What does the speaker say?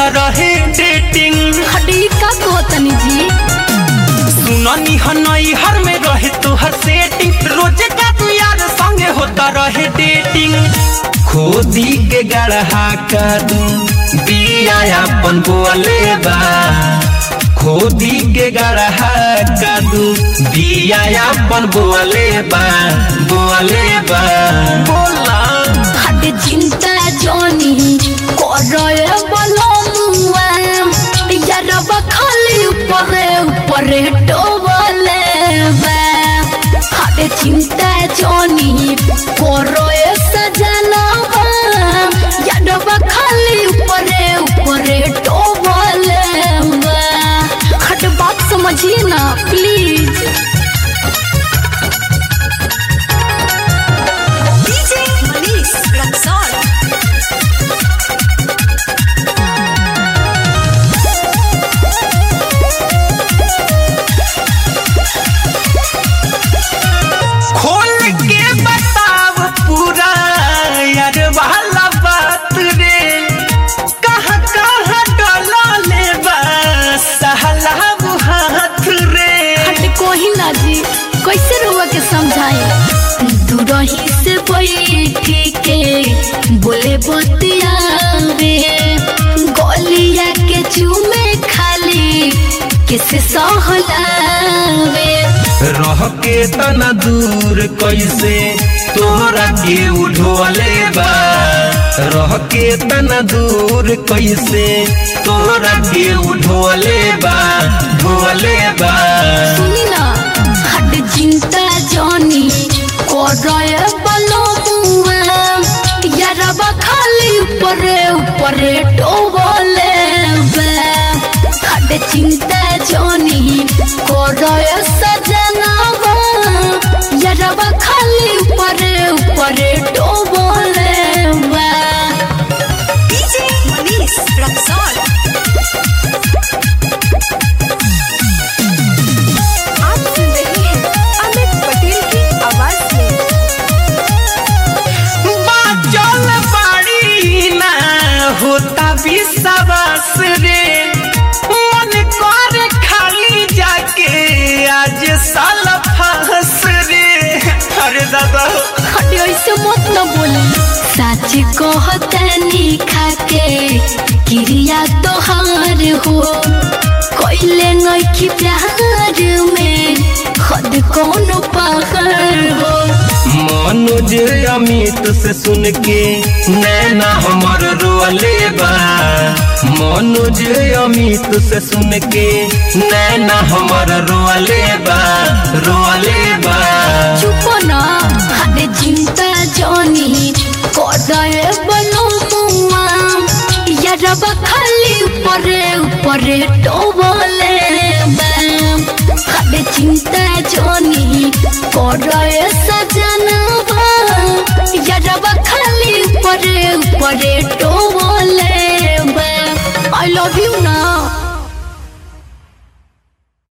रहे डेटिंग हडी का कहतनी जी सुननी हनई हर में रहे तोहर सेटिंग रोज का तू यार संगे होता रहे डेटिंग खोदी के गढ़ा का दू बिया अपन बोले बा खोदी के गढ़ा का दू बिया अपन बोले बा बोले बा बोला हडी चिंता जोनी करे बलमुआ यारब खाली ऊपरे ऊपरे टोबले बा हडी चिंता जोनी करे सजनवा यारब खाली ऊपरे ऊपरे टोबले बा हट बात समझिए ना प्लीज DJ Manish Luxor. खोल के बताव पूरा यार वाला बात रे कहाँ कहाँ डला ले सहला हाथ रे हट कोही ना जी कैसे रुआ के समझाए दूरही से बैठी के बोले बतियावे गोलिया के चूमे खाली किसे सहलावे रह के तना दूर कैसे तोरा के उठोले बा रह के तना दूर कैसे तोरा के उठोले बा ढोले बा सुनी ना हट चिंता जानी कोरय बलो मुआ यारबा खाली ऊपरे ऊपरे टोबले बे हट चिंता जानी कोरय सजनावा यारबा खाली ऊपरे ऊपरे टोबले बे DJ Manish Luxor. आप सुन रहे हैं अमित पटेल की आवाज में बाचल बाड़ी ना होता विश्वास रे मन कर खाली जाके आज साल फंस रे अरे दादा हटे ऐसे मत न बोली सच कहतनी खाके क्रिया तोहार हो कोइले नइखी प्यार में खुद कौन पागल हो मनोज अमित से सुन के नैना हमर रोले बा मनोज अमित से सुन के नैना हमर रोले बा रोले बा चुप ना हटे चिंता जानी कोदाए बनो मुआ यारब खाली ऊपरे ऊपरे टोबले बैम हटे चिंता जानी कोदाए सजनवा यारब खाली ऊपरे ऊपरे टोबले बैम आई लव यू ना